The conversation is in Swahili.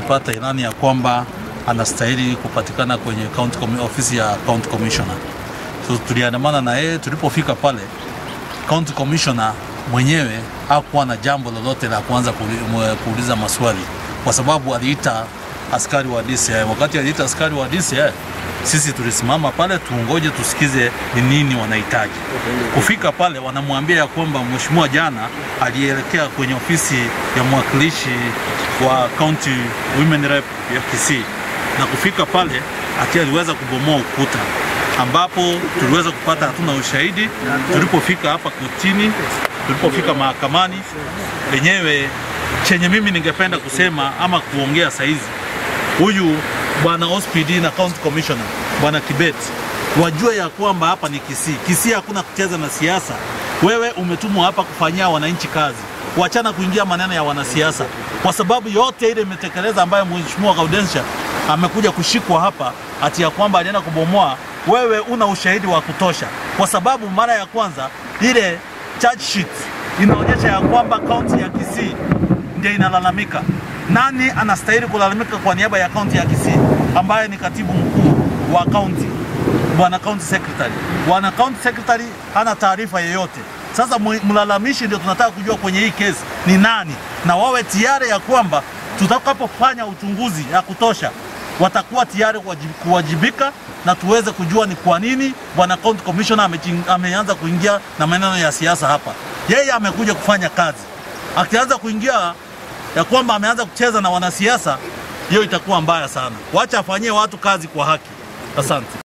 tulipata ilani ya kwamba anastahili kupatikana kwenye county commi- ofisi ya county commissioner. So tuliandamana na yeye. Tulipofika pale, county commissioner mwenyewe hakuwa na jambo lolote la kuanza kuuli- mwe- kuuliza maswali, kwa sababu aliita askari wa DCI. Wakati aliita askari wa DCI, sisi tulisimama pale tuongoje tusikize ni nini wanahitaji. Kufika pale, wanamwambia ya kwamba mheshimiwa jana alielekea kwenye ofisi ya mwakilishi wa county women rep ya Kisii na kufika pale ati aliweza kubomoa ukuta ambapo tuliweza kupata hatuna ushahidi. Tulipofika hapa kotini, tulipofika mahakamani lenyewe, chenye mimi ningependa kusema ama kuongea saizi, huyu bwana OSPD na county commissioner bwana Kibet wajue ya kwamba hapa ni Kisii. Kisii hakuna kucheza na siasa. Wewe umetumwa hapa kufanyia wananchi kazi, wachana kuingia maneno ya wanasiasa, kwa sababu yote ile imetekeleza ambayo mheshimiwa Gaudensha amekuja kushikwa hapa ati ya kwamba alienda kubomoa. Wewe una ushahidi wa kutosha, kwa sababu mara ya kwanza ile charge sheet inaonyesha ya kwamba kaunti ya Kisii ndio inalalamika. Nani anastahili kulalamika kwa niaba ya kaunti ya Kisii ambaye ni katibu mkuu wa kaunti, bwana county secretary. Bwana county secretary hana taarifa yeyote. Sasa mwi- mlalamishi ndio tunataka kujua kwenye hii kesi ni nani, na wawe tayari ya kwamba tutakapofanya uchunguzi ya kutosha watakuwa tayari kuwaji- kuwajibika na tuweze kujua ni kwa nini bwana county commissioner amechin- ameanza kuingia na maneno ya siasa hapa. Yeye amekuja kufanya kazi, akianza kuingia ya kwamba ameanza kucheza na wanasiasa, hiyo itakuwa mbaya sana. Wacha afanyie watu kazi kwa haki. Asante.